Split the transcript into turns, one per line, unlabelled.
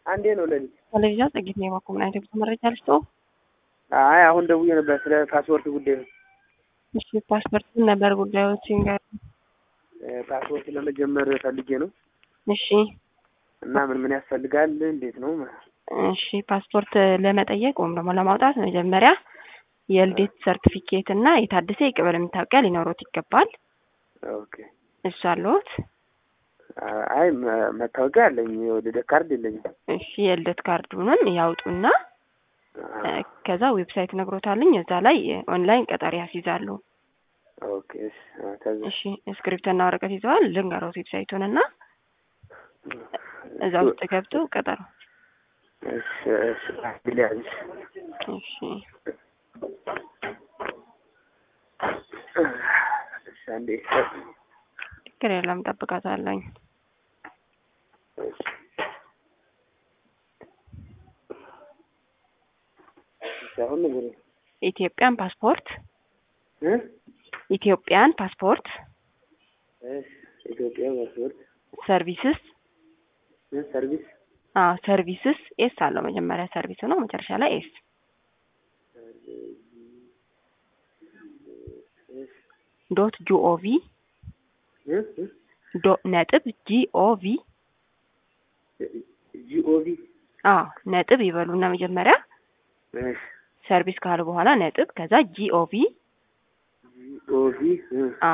አንዴ ነው ለሊት።
ቴሌቪዥን ጽጌት ነው የባኩ ምን አይነት መረጃ ልስጦ?
አይ አሁን ደውዬ ነበር ስለ ፓስፖርት ጉዳይ ነው።
እሺ ፓስፖርት ምን ነበር ጉዳዮች ንገር።
ፓስፖርት ለመጀመር ፈልጌ ነው
እሺ
እና ምን ምን ያስፈልጋል እንዴት ነው?
እሺ ፓስፖርት ለመጠየቅ ወይም ደግሞ ለማውጣት መጀመሪያ የልደት ሰርቲፊኬት እና የታደሰ የቀበሌ መታወቂያ ሊኖሩት ይገባል።
ኦኬ
እሱ አለዎት?
አይ መ- መታወቂያ አለኝ የልደት ካርድ የለኝም።
እሺ የልደት ካርዱንም ያውጡና እ፣ ከዛ ዌብሳይት ነግሮታልኝ እዛ ላይ ኦንላይን ቀጠሮ ያስይዛሉ።
ኦኬ እሺ አ፣ ከዛ
እሺ እስክሪፕቶና ወረቀት ይዘዋል? ልንገሮት ዌብሳይቱን እና እዛ ውስጥ ገብቶ ቀጠሮ
እሺ እሺ ቢሊያንስ
እሺ
እሺ አንዴ
ችግር የለም ጠብቃታለኝ።
እሺ እሺ አሁን ንገሪ
ኢትዮጵያን ፓስፖርት
እ
ኢትዮጵያን ፓስፖርት
እሺ ኢትዮጵያ ፓስፖርት
ሰርቪስስ
እ ሰርቪስ
አዎ ሰርቪስስ ኤስ አለው መጀመሪያ ሰርቪስ ነው መጨረሻ ላይ ኤስ ዶት ጂኦቪ
እ እ
ዶ ነጥብ ጂኦቪ
ጂኦቪ
አዎ ነጥብ ይበሉና መጀመሪያ
እሺ
ሰርቪስ ካሉ በኋላ ነጥብ ከዛ ጂኦቪ
ጂኦቪ እ